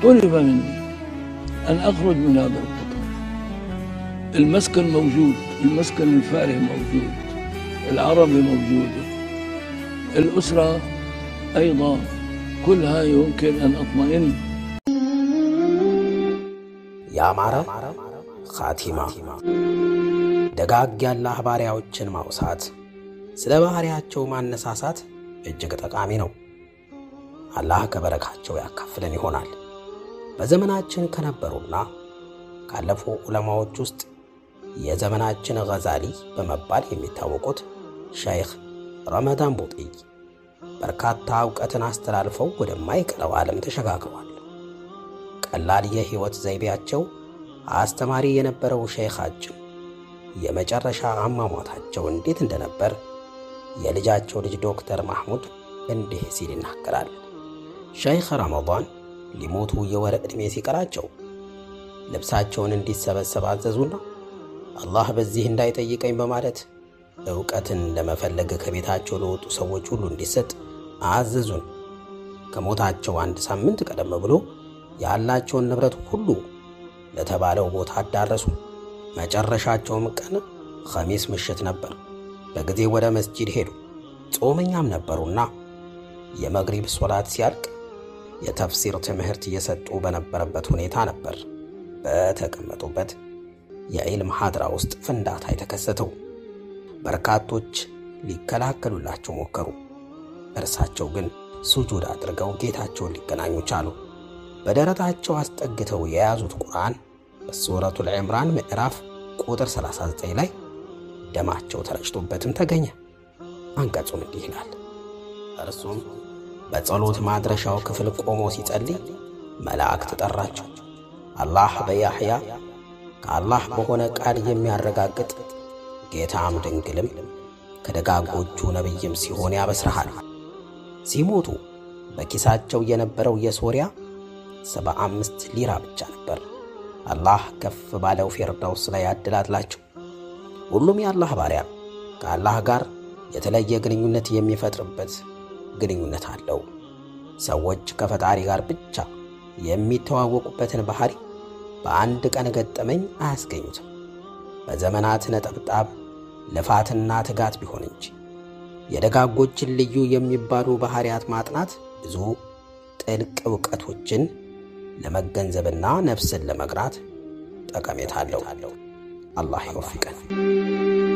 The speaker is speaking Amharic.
طلب مني أن أخرج من هذا القطر المسكن موجود المسكن الفارغ موجود العربي موجودة الأسرة أيضا كلها يمكن أن أطمئن ያማረ ኻቲማ ደጋግ ያላህ ባሪያዎችን ማውሳት ስለ ባሕርያቸው ማነሳሳት እጅግ ጠቃሚ ነው። አላህ ከበረካቸው ያካፍለን ይሆናል። በዘመናችን ከነበሩና ካለፉ ዑለማዎች ውስጥ የዘመናችን ገዛሊ በመባል የሚታወቁት ሸይኽ ረመዳን ቡጢይ በርካታ እውቀትን አስተላልፈው ወደማይቀረው ዓለም ተሸጋግረዋል። ቀላል የሕይወት ዘይቤያቸው አስተማሪ የነበረው ሸይኻችን የመጨረሻ አሟሟታቸው እንዴት እንደነበር የልጃቸው ልጅ ዶክተር ማሕሙድ እንዲህ ሲል ይናገራል። ሸይኽ ረመዳን ሊሞቱ የወር ዕድሜ ሲቀራቸው ልብሳቸውን እንዲሰበሰብ አዘዙና አላህ በዚህ እንዳይጠይቀኝ በማለት ዕውቀትን ለመፈለግ ከቤታቸው ለወጡ ሰዎች ሁሉ እንዲሰጥ አዘዙን። ከሞታቸው አንድ ሳምንት ቀደም ብሎ ያላቸውን ንብረት ሁሉ ለተባለው ቦታ አዳረሱ። መጨረሻቸውም ቀን ኸሚስ ምሽት ነበር። በጊዜ ወደ መስጂድ ሄዱ። ጾመኛም ነበሩና የመግሪብ ሶላት ሲያልቅ የተፍሲር ትምህርት እየሰጡ በነበረበት ሁኔታ ነበር በተቀመጡበት የዒልም ሐድራ ውስጥ ፍንዳታ የተከሰተው። በርካቶች ሊከላከሉላቸው ሞከሩ። እርሳቸው ግን ሱጁድ አድርገው ጌታቸውን ሊገናኙ ቻሉ። በደረታቸው አስጠግተው የያዙት ቁርአን በሱረቱል ዒምራን ምዕራፍ ቁጥር 39 ላይ ደማቸው ተረጭቶበትም ተገኘ። አንቀጹም እንዲህ ይላል። እርሱም በጸሎት ማድረሻው ክፍል ቆሞ ሲጸልይ መላእክት ጠራቸው። አላህ በያሕያ ከአላህ በሆነ ቃል የሚያረጋግጥ ጌታም ድንግልም ከደጋጎቹ ነቢይም ሲሆን ያበስረሃል። ሲሞቱ በኪሳቸው የነበረው የሶሪያ ሰባ አምስት ሊራ ብቻ ነበር። አላህ ከፍ ባለው ፊርዳውስ ላይ ያድላላቸው። ሁሉም የአላህ ባሪያ ከአላህ ጋር የተለየ ግንኙነት የሚፈጥርበት ግንኙነት አለው። ሰዎች ከፈጣሪ ጋር ብቻ የሚተዋወቁበትን ባህሪ በአንድ ቀን ገጠመኝ አያስገኙትም። በዘመናት ነጠብጣብ ልፋትና ትጋት ቢሆን እንጂ የደጋጎችን ልዩ የሚባሉ ባህሪያት ማጥናት ብዙ ጥልቅ እውቀቶችን ለመገንዘብና ነፍስን ለመግራት ጠቀሜታ አለው። አላህ ይወፍቀን።